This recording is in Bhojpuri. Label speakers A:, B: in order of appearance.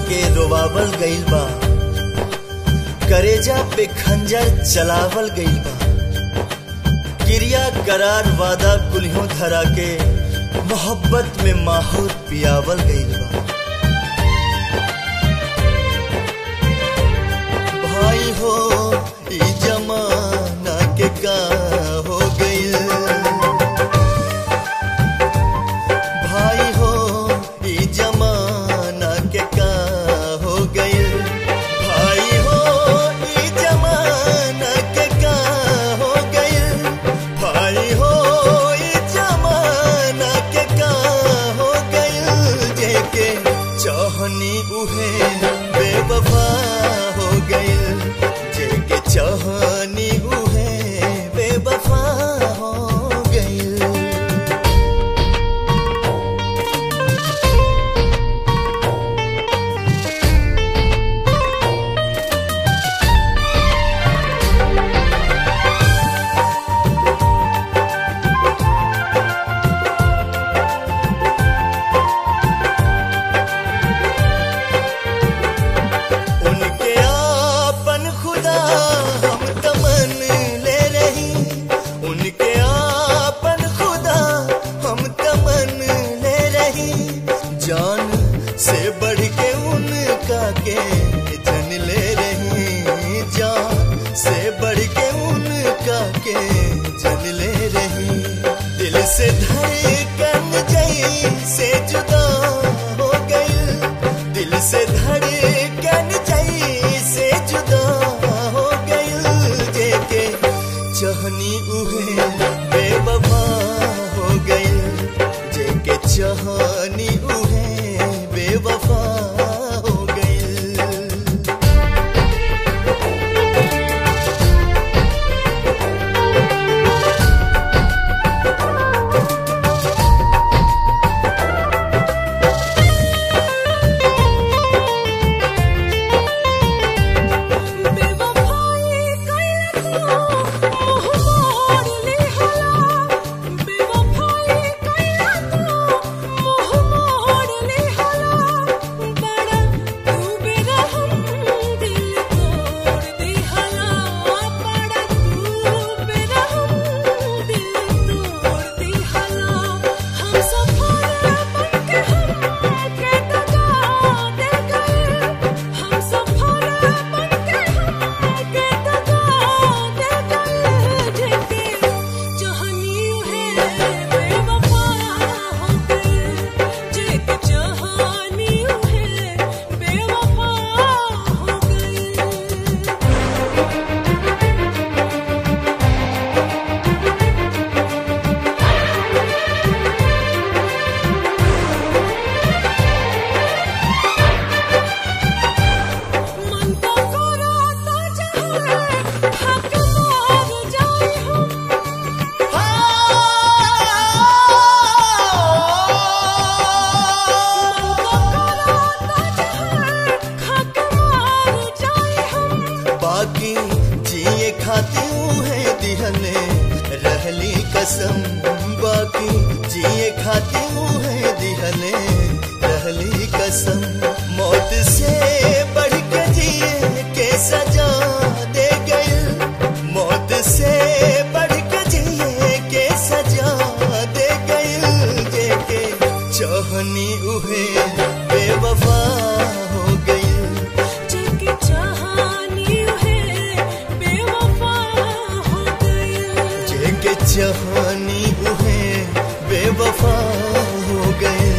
A: के रोवावल गइल बा करेजा पे खंजर चलावल गइल बा क्रिया करार वादा कुल्हों धरा के मोहब्बत में माहौर पियावल गइल बा भाई हो ई जमाना के का हो गइल भाई हो ई जमाना के का हो गइल भाई हो ई जमाना के का हो गइल भाई हो ई जमाना के का हो गइल जेके चाहनी उहे बेवफा हो गइल जेके चाहनी उहे बेवफा हो गइल उनके आपन खुदा हम तमन ले रही उनके आपन खुदा हम तमन ले रही जान से बढ़ के उनका के जन ले रही जान से बढ़ के उनका के जन ले रही दिल से धड़कन जई से जुदा हो गई दिल से धड़कन जई से जुदा हो गई जेके चाहनी उहे बेवफा हो गई जेके चाहनी उहे बेवफा हो गई
B: बेवफाई कइला तो मोह मोर लिहला बेवफाई कइला तो मोह मोर लिहला बड़ा तू बेरहम दिल तोड़ दिहला बड़ा तू बेरहम दिल तोड़ दिहला हम सफर बनके हम के दगा दे गए हम सफर बनके हम के दगा दे गए जेके चाहनी है बेवफा हो गए जेके चाहनी है बेवफा हो गए मन तो कराता चाहे हक मार जाए हम मन तो कराता चाहे हक मार जाए हम
A: बाकी जिए खाती है दिहने रहली कसम बाकी जिए खाती है दिहने रहली कसम मौत से बढ़ के जिए के सजा दे गई मौत से बढ़ के जिए के सजा दे गई जेके चाहनी उहे बेवफा हो गई
B: जेके चाहनी है बेवफा हो गई
A: जेके चाहनी उहे बेवफा हो गए